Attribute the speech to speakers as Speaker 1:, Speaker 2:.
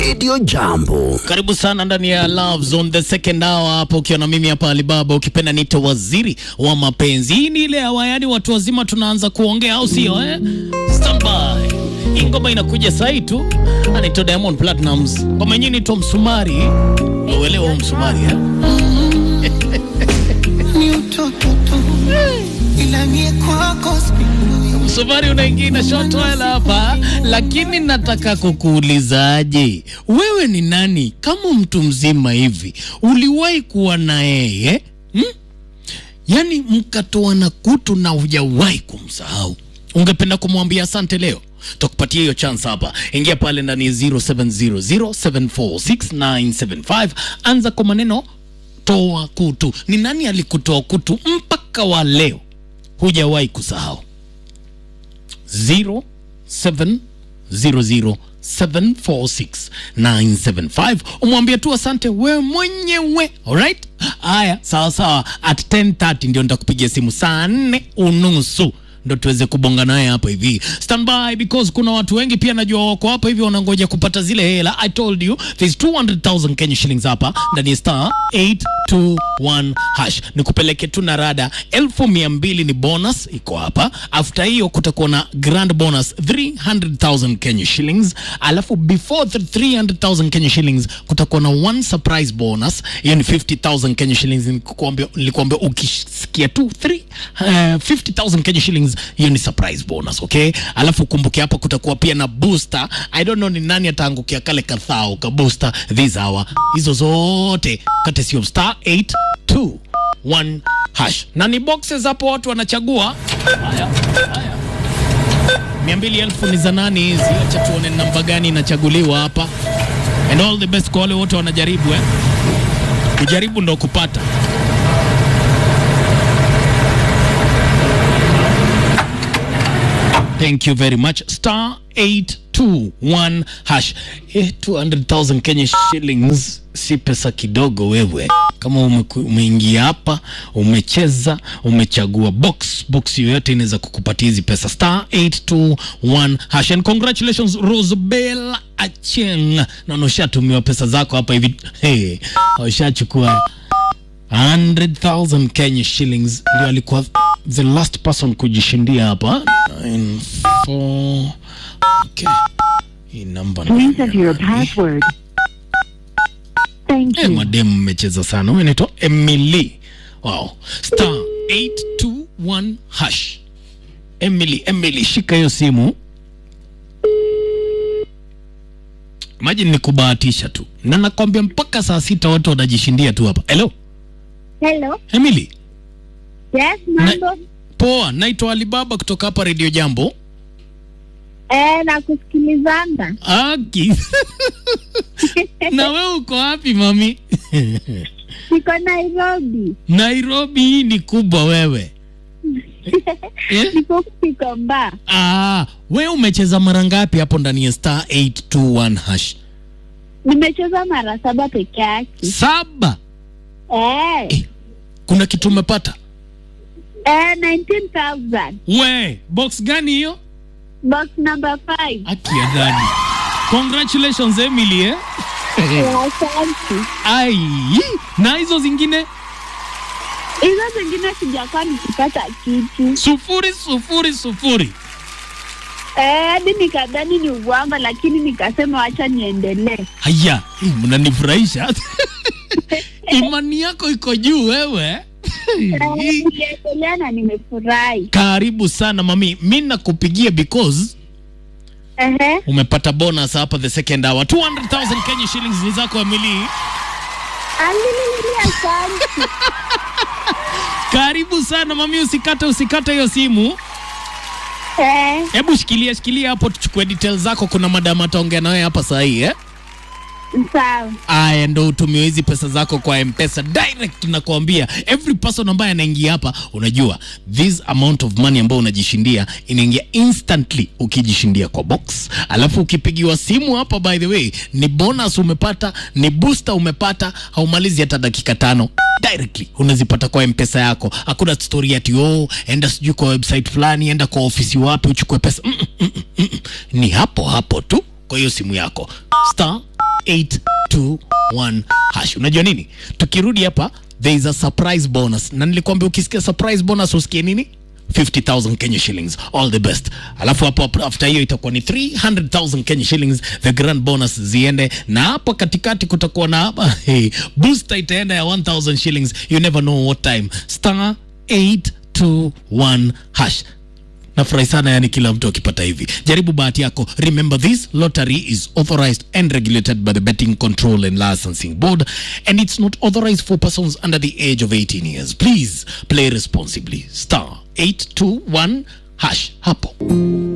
Speaker 1: Radio Jambo.
Speaker 2: Karibu sana ndani ya Love Zone the second hour hapo, ukiwa na mimi hapa Alibaba, ukipenda niite waziri wa mapenzi. Hii ni ile hawa, yani watu wazima tunaanza kuongea, au sio eh? Stand by. Hii ngoma inakuja sahi tu, anaitwa Diamond Platnumz, ngoma yenyewe inaitwa Msumari. Uelewa huu msumari eh?
Speaker 3: ni utoto tu, ila mie kwako sipindui.
Speaker 2: Msumari unaingia na short while hapa, lakini nataka kukuulizaje, wewe ni nani kama mtu mzima hivi, uliwahi kuwa na yeye hmm? Yaani mkatoana kutu na hujawahi kumsahau, ungependa kumwambia asante leo? Takupatia hiyo chance hapa. Ingia pale ndani ya 0700746975 anza kwa maneno toa kutu. Ni nani alikutoa kutu mpaka wa leo hujawahi kusahau? 0700746975 umwambie tu asante wewe mwenyewe alright haya sawa sawa at 10:30 ndio nitakupigia simu saa nne unusu ndo tuweze kubonga naye hapa hivi standby because kuna watu wengi pia najua wako hapa hivi wanangoja kupata zile hela i told you there's 200000 kenya shillings hapa ndani ya star 821 hash nikupeleke tu na rada elfu mia mbili ni bonus iko hapa after hiyo kutakuwa na grand bonus 300000 kenya shillings alafu before the 300000 kenya shillings kutakuwa na one surprise bonus hiyo ni 50000 kenya shillings nilikuambia nilikuambia ukisikia tu 3 uh, 50000 kenya shillings hiyo ni surprise bonus okay alafu kumbuke hapa kutakuwa pia na booster i don't know ni nani ataangukia kale kathao ka booster this hour hizo zote kati sio star 821 hash na ni boxes hapo watu wanachagua haya haya mia mbili elfu ni za nani hizi acha tuone namba gani inachaguliwa hapa and all the best kwa wale wote wanajaribu eh kujaribu ndo kupata Thank you very much. Star 821 hash. Eh, 200,000 Kenya shillings si pesa kidogo wewe. Kama umeku- umeingia hapa, umecheza, umechagua box, box yoyote inaweza kukupatia hizi pesa. Star 821 hash. And congratulations Rosabel Acheng. Naona ushatumiwa pesa zako hapa hivi. Hey, ushachukua 100,000 Kenya shillings ndio alikuwa the last person kujishindia hapa. Nine, four, okay. Hii namba ni-
Speaker 4: Please enter your password. Thank
Speaker 2: Eh,
Speaker 4: you.
Speaker 2: mademu mmecheza sana. Huyu anaitwa Emily. Wow. Star 821 hash. Emily, Emily shika hiyo simu. Imagine ni kubahatisha tu. Na nakwambia mpaka saa sita watu wanajishindia tu hapa. Hello,
Speaker 5: Hello.
Speaker 2: Emily.
Speaker 5: Yes, mambo.
Speaker 2: Poa, naitwa Alibaba kutoka hapa Radio Jambo.
Speaker 5: Eh, na kusikilizanga.
Speaker 2: Aki. na wewe uko wapi mami?
Speaker 5: Niko Nairobi.
Speaker 2: Nairobi hii ni kubwa wewe. Eh?
Speaker 5: Niko Kikomba.
Speaker 2: Ah, wewe umecheza mara ngapi hapo ndani ya star 821 hash?
Speaker 5: Nimecheza mara saba peke yake.
Speaker 2: Saba.
Speaker 5: Eh,
Speaker 2: Kuna kitu umepata?
Speaker 5: eh 19,000.
Speaker 2: We, box gani hiyo?
Speaker 5: Box number 5.
Speaker 2: Aki ya gani? Congratulations Emily eh?
Speaker 5: Asante.
Speaker 2: Ai, na hizo zingine
Speaker 5: Hizo zingine sijakuwa nikipata kitu.
Speaker 2: sufuri sufuri sufuri.
Speaker 5: Eh, hadi nikadhani ni uwanga lakini nikasema wacha niendelee.
Speaker 2: Haya, hii mnanifurahisha. Imani yako iko juu wewe.
Speaker 5: Eh, Niliendelea na nimefurahi.
Speaker 2: Karibu sana mami, mi nakupigia because
Speaker 5: Ehe.
Speaker 2: umepata bonus hapa the second hour 200,000 Kenya shillings ni zako Emily.
Speaker 5: Alilili asante.
Speaker 2: Karibu sana mami, usikate usikate hiyo simu.
Speaker 5: Eh,
Speaker 2: Hebu shikilia shikilia hapo, tuchukue details zako. Kuna madam ataongea na wewe hapa saa hii eh?
Speaker 5: sawa.
Speaker 2: Aya, ndo utumiwe hizi pesa zako kwa mpesa direct. Nakwambia every person ambaye anaingia hapa, unajua this amount of money ambayo unajishindia inaingia instantly ukijishindia kwa box, alafu ukipigiwa simu hapa, by the way, ni bonus umepata, ni booster umepata, haumalizi hata dakika tano directly unazipata kwa mpesa yako. Hakuna story ati oh, enda sijui kwa website fulani, enda kwa ofisi wapi uchukue pesa. Mm -mm, mm -mm, mm -mm. Ni hapo hapo tu kwa hiyo simu yako star 821 hash. Unajua nini? Tukirudi hapa there is a surprise bonus, na nilikwambia ukisikia surprise bonus usikie nini? 50,000 Kenya shillings all the best. Alafu hapo hapo after hiyo itakuwa ni 300,000 Kenya shillings the grand bonus ziende, na hapo katikati kutakuwa na hapa hey, booster itaenda ya 1,000 shillings. You never know what time. Star 821 hash nafurahi sana yani kila mtu akipata hivi jaribu bahati yako remember this lottery is authorized and regulated by the betting control and licensing board and it's not authorized for persons under the age of 18 years please play responsibly star 821 hash hapo